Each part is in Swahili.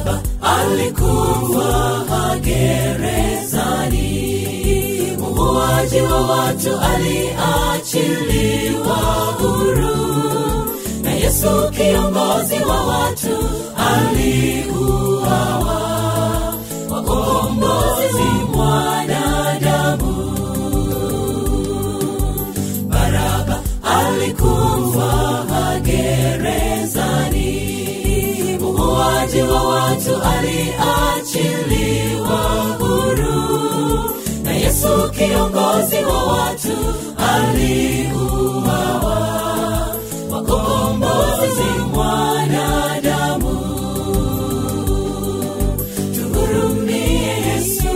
baraba alikufa gerezani muuaji wa watu aliachiliwa huru na yesu kiongozi wa watu aliuawa kwa ukombozi mwanadamu baraba alikufa gerezani muuaji wa watu aliachiliwa huru na yesu kiongozi wa watu aliuawa kwa ukombozi mwanadamu tuhurumie yesu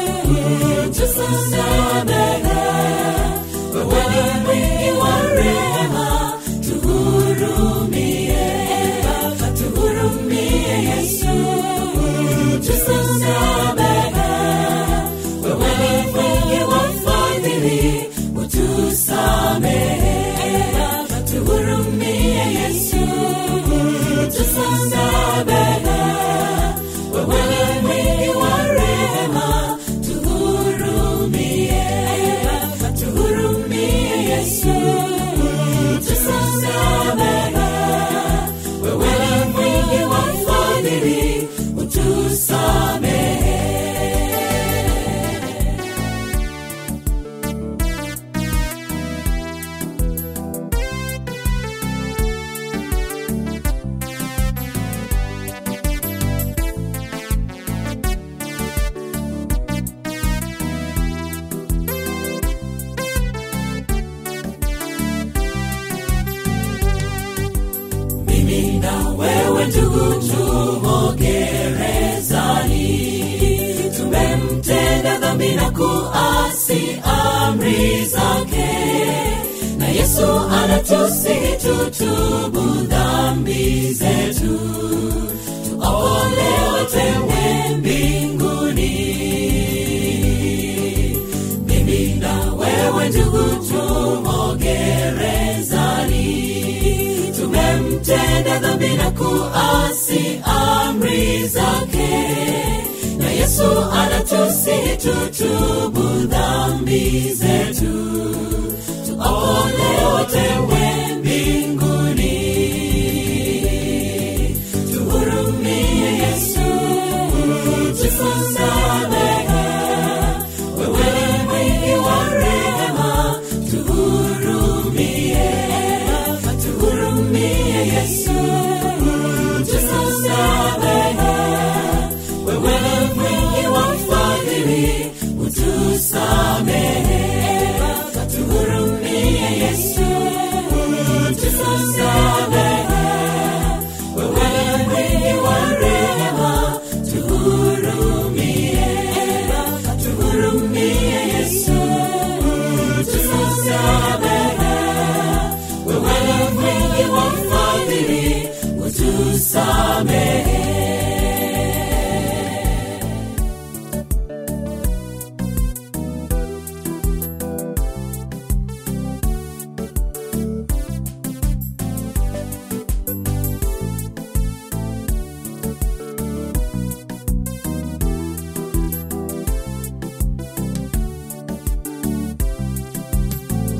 tusamehe wewe ni mwingi wa rehema tuhurumie tuhurumie yesu tusamehe wewe ni mwingi wa fadhili utusamehe tuhurumie yesu tusamehe wewe ni mwingi wa rehema tuhurumie tuhurumie yesu tusamehe wewe ni mwingi wa fadhili utusamehe mimi na wewe ndugu tumo gerezani tumemtenda dhambi na kuasi amri zake na yesu anatusihi tutubu dhambi zetu tuokolewe tewe mbinguni mimi na wewe ndugu tumo gerezani tumemtenda dhambi na kuasi amri zake na yesu anatusihi tutubu dhambi zetu tuokolewe tewe mbinguni tuhurumie yesu tusamehe wewe ni mwingi wa rehema tuhurumie tuhurumie yesu tusamehe wewe ni mwingi wa fadhili utusamehe tuhurumie yesu tusamehe wewe ni mwingi wa rehema tuhurumie tuhurumie yesu tusamehe wewe ni mwingi wa fadhili utusamehe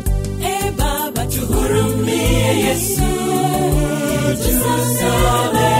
E Baba, tuhurumie Yesu, tusamehe